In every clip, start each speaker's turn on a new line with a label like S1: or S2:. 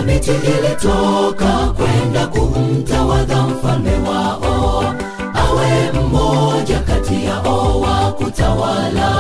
S1: miti ilitoka kwenda kumtawadha mfalme wao awe mmoja kati yao wa kutawala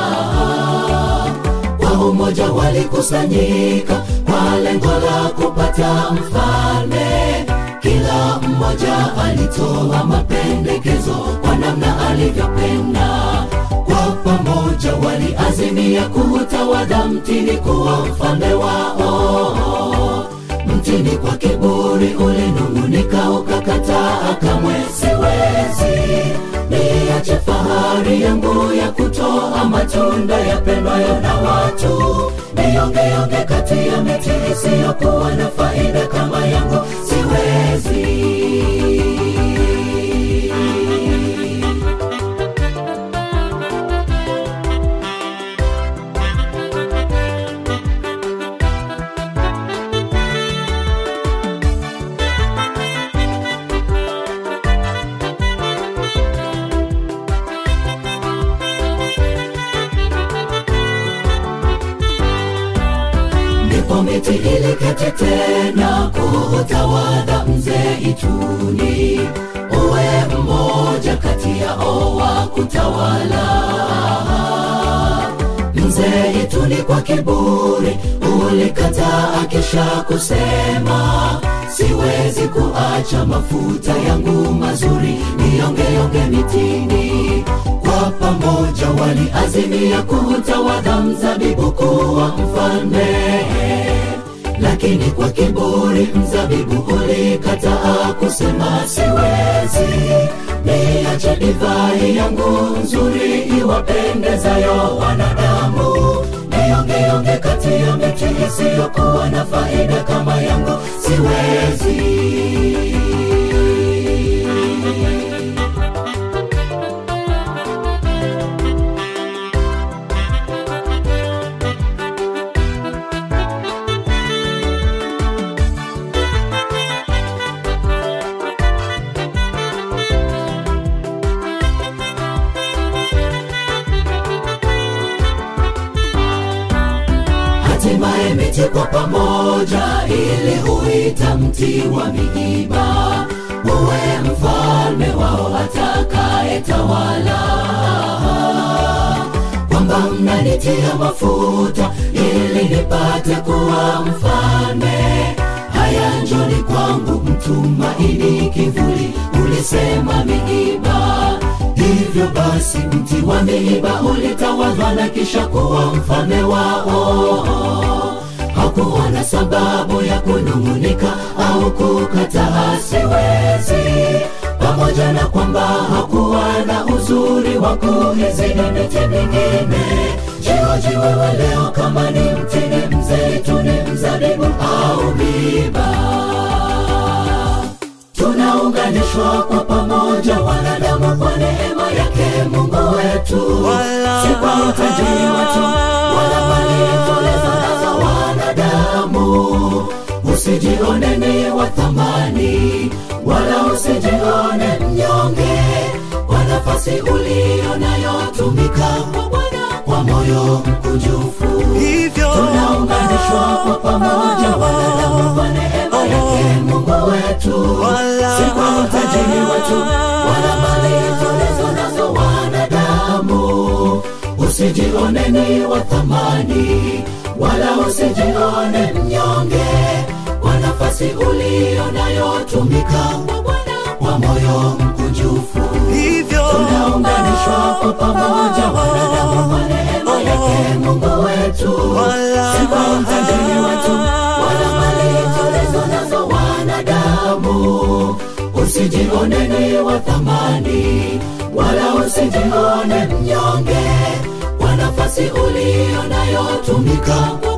S1: kwa umoja walikusanyika kwa lengo la kupata mfalme kila mmoja alitoa mapendekezo kwa namna alivyopenda kwa pamoja waliazimia kuutawadha mtini kuwa mfalme wao mtini kwa kiburi ulinung'unika ukakataa kamwe siwezi niache fahari yangu ya kutoa matunda yapendwayo na watu niongeonge kati ya miti isiyokuwa na faida kama yangu siwezi ndipo miti iliketi tena kuutawadha mzee ituni uwe mmoja kati yao wa kutawala mzee ituni kwa kiburi ulikataa kisha kusema siwezi kuacha mafuta yangu mazuri niongeonge mitini kwa pamoja waliazimia kuutawadha mzabibu kuwa mfalme lakini kwa kiburi mzabibu ulikataa kusema siwezi niache divai yangu nzuri iwapendezayo wanadamu niongeonge kati ya miti isiyokuwa na faida kama yangu siwezi hatimaye miti kwa pamoja ili huita mti wa miiba uwe mfalme wao atakayetawala kwamba mnanitia mafuta ili nipate kuwa mfalme haya njoni kwangu mtumaini kivuli ulisema miiba hivyo basi mti wa miiba ulitawadhwa na kisha kuwa mfalme wao hakuwa na sababu ya kunung'unika au kukataa siwezi pamoja na kwamba hakuwa na uzuri wa kuizidi miti mingine jihoji wewe leo kama ni mtini mzeituni mzabibu au miiba tunaunganishwa kwa pamoja wanadamu kwa neema yake mungu wetu
S2: Wala-
S1: si kwa utajiri wetu wala mali tulizo nazo wanadamu usijione ni wa thamani wala usijione mnyonge kwa nafasi uliyo nayo tumika kwa Bwana kwa moyo mkunjufu
S2: hivyo
S1: tunaunganishwa kwa pamoja wanadamu kwa neema yake mungu wetu
S2: Wala-
S1: si kwa utajiri wetu wala mali tulizo nazo wanadamu usijione ni wa thamani wala usijione mnyonge kwa nafasi uliyo nayo tumika kwa Bwana kwa moyo mkunjufu
S2: hivyo
S1: tunaunganishwa kwa pamoja wanadamu kwa neema yake mungu wetu
S2: Wala-
S1: si kwa utajiri wetu wala mali tulizo nazo wanadamu usijione ni wa thamani wala usijione mnyonge kwa nafasi uliyo nayo tumika kwa